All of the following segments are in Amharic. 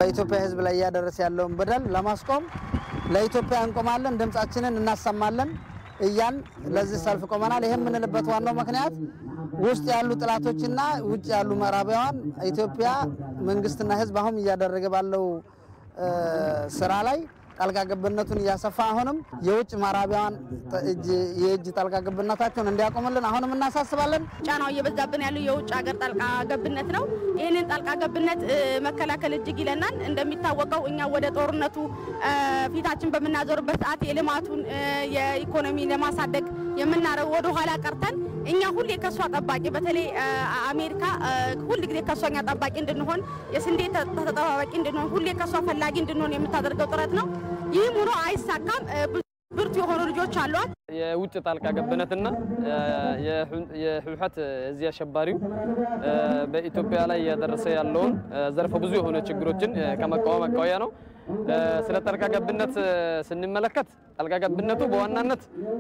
በኢትዮጵያ ሕዝብ ላይ እያደረሰ ያለውን በደል ለማስቆም ለኢትዮጵያ እንቆማለን፣ ድምጻችንን እናሰማለን እያን ለዚህ ሰልፍ ቆመናል። ይህ የምንልበት ዋናው ምክንያት ውስጥ ያሉ ጥላቶችና ውጭ ያሉ ምዕራባውያን ኢትዮጵያ መንግስትና ሕዝብ አሁን እያደረገ ባለው ስራ ላይ ጣልቃ ገብነቱን እያሰፋ አሁንም የውጭ ምዕራባውያን የእጅ ጣልቃ ገብነታቸውን እንዲያቆምልን አሁንም እናሳስባለን። ጫናው እየበዛብን ያለው የውጭ ሀገር ጣልቃ ገብነት ነው። ይህንን ጣልቃ ገብነት መከላከል እጅግ ይለናል። እንደሚታወቀው እኛ ወደ ጦርነቱ ፊታችን በምናዞርበት ሰዓት የልማቱን የኢኮኖሚ ለማሳደግ የምናረው ወደ ኋላ ቀርተን እኛ ሁሌ ከሷ ጠባቂ በተለይ አሜሪካ ሁል ጊዜ ከሷ እኛ ጠባቂ እንድንሆን የስንዴ ተጠባባቂ እንድንሆን ሁሌ ከሷ ፈላጊ እንድንሆን የምታደርገው ጥረት ነው። ይህም ሆኖ አይሳካም። ብርቱ የሆኑ ልጆች አሏት። የውጭ ጣልቃ ገብነትና የህወሓት እዚህ አሸባሪው በኢትዮጵያ ላይ እያደረሰ ያለውን ዘርፈ ብዙ የሆነ ችግሮችን ከመቃወም አኳያ ነው። ስለ ጣልቃ ገብነት ስንመለከት ጣልቃ ገብነቱ በዋናነት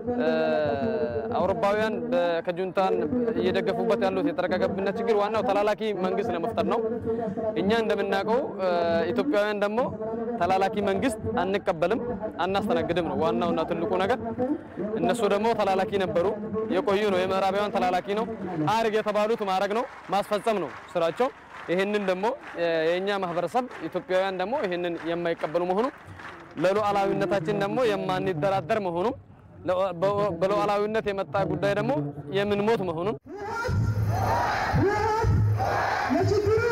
አውሮፓውያን ከጁንታን እየደገፉበት ያሉት የጣልቃ ገብነት ችግር ዋናው ተላላኪ መንግስት ለመፍጠር ነው። እኛ እንደምናውቀው ኢትዮጵያውያን ደግሞ ተላላኪ መንግስት አንቀበልም፣ አናስተናግድም ነው ዋናውና ትልቁ ነገር። እነሱ ደግሞ ተላላኪ ነበሩ፣ የቆዩ ነው። የምዕራባውያን ተላላኪ ነው። አርግ የተባሉት ማድረግ ነው፣ ማስፈጸም ነው ስራቸው። ይህንን ደግሞ የእኛ ማህበረሰብ ኢትዮጵያውያን ደግሞ ይህንን የማይቀበሉ መሆኑ ለሉዓላዊነታችን ደግሞ የማንደራደር መሆኑ በሉዓላዊነት የመጣ ጉዳይ ደግሞ የምንሞት መሆኑን ለችግሩ